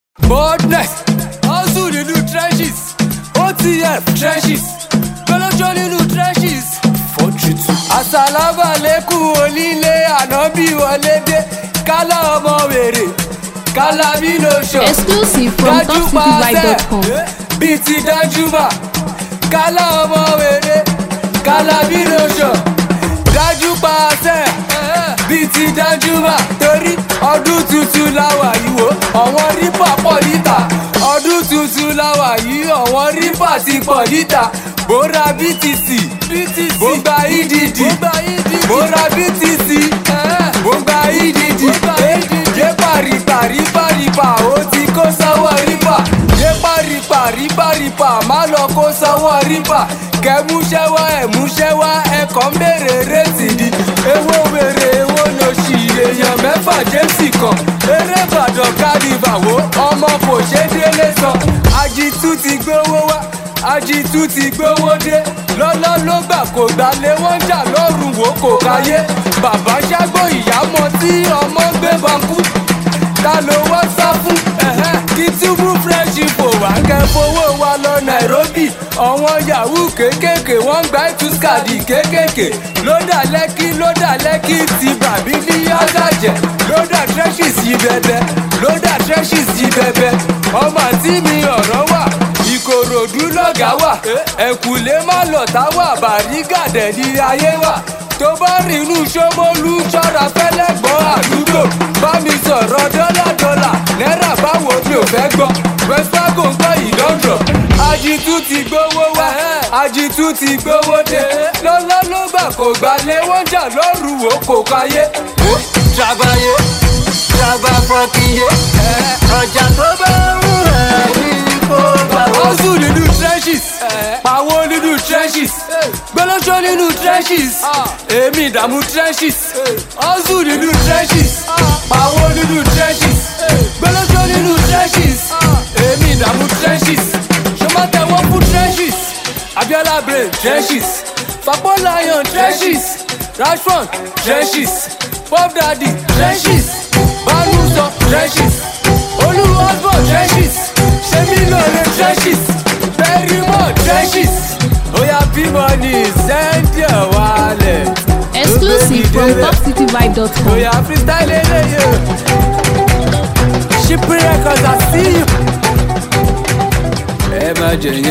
boldness hustle nínú trenches otf trenches gbọ́lọ́jọ́ nínú trenches fortitude. àsàlámàlẹ́kùn onílé ànábì wọlé dé kálá ọmọ wèrè kálá bí ló ṣọ. Exclusive from topcityvibe.com. bíi ti dájúmọ̀ kálá ọmọ wèrè kálá bí ló ṣọ. dájú pa àṣẹ bíi ti dájúmọ̀ torí ọdún tuntun láwà yìí wò ọ̀wọ́n rípà pọ̀ níta ọdún tuntun láwà yìí ọ̀wọ́n rípà ti pọ̀ níta bóra btc bó gba edd bó ra btc bó gba edd yépa rìpà rìpà rìpà ó ti kó sọ́wọ́ rìpà yépa rìpà rìpà rìpà má lọ kó sọ́wọ́ rìpà kẹmúṣẹ́wá ẹ̀múṣẹ́wá ẹ̀kọ́ ń bèrè rétí di ewó wèrè ewó lòṣì èèyàn mẹ́fà jésì kan eré ìbàdàn kárìbàwò ọmọ kò ṣe délé sọ àjìtú ti gbówó wá àjìtú ti gbówó dé lọ́lọ́ ló gbà kó gbalẹ̀ wọ́n jà lọ́rùn wò kò káyé bàbá ṣágbó ìyámọ tí ọmọ gbé bankú ta ló wá sá fún kí túbú fresh fò wá kẹ́ fowó wa lọ nairobi àwọn yahoo kéékèèké wọ́n gba ìtúskàdì kéékèèké lódà lẹ́kí lódà lẹ́kí ti bàbí ní yágàjẹ́ lódà trenches yìí bẹ́bẹ́ lódà trenches yìí bẹ́bẹ́ ọmọ àti mi ọ̀rọ̀ wà ìkòròdú lọ́gàá wà ẹ̀kúlé má lọ̀tá wà bàrígàdẹ̀ ní ayé wà tó bá rìn inú ṣómólú ṣọ́ra fẹ́lẹ́ gbọ́ àdúgbò bá mi sọ̀rọ̀ dọ́là dọ́là náírà báwo mi ò fẹ́ gbọ́ westfago ń gbọ́ ìdọ́dọ̀ àjìtú ti gbówó wá àjìtú ti gbówó dé lọ́lọ́ ló gbà kó gbalẹ̀ wọ́n jà lọ́rùn wò kò káyé. Trabalhei, traba fọkìyé, ọjà tó bá ń rẹ̀ ní kó bá wọ́n. hustle nínú trenches pàwọ́ nínú trenches gbọ́lọ́jọ́ nínú trenches èmi ìdààmú trenches hustle nínú trenches pàwọ́ nínú trenches gbọ́lọ́jọ́ nínú trenches èmi ìdààmú trenches ṣọmọtẹ̀wọ́ fún trenches abiola brain trenches fapo lion trenches rashford trenches pop daddy trenches banuso trenches olú osborn trenches semilore trenches berimo trenches oya bimoni send your wallet. Exclusive from topcityvibe.com. oya freestyle eleye ship records i see you. ẹ má jẹ yẹn.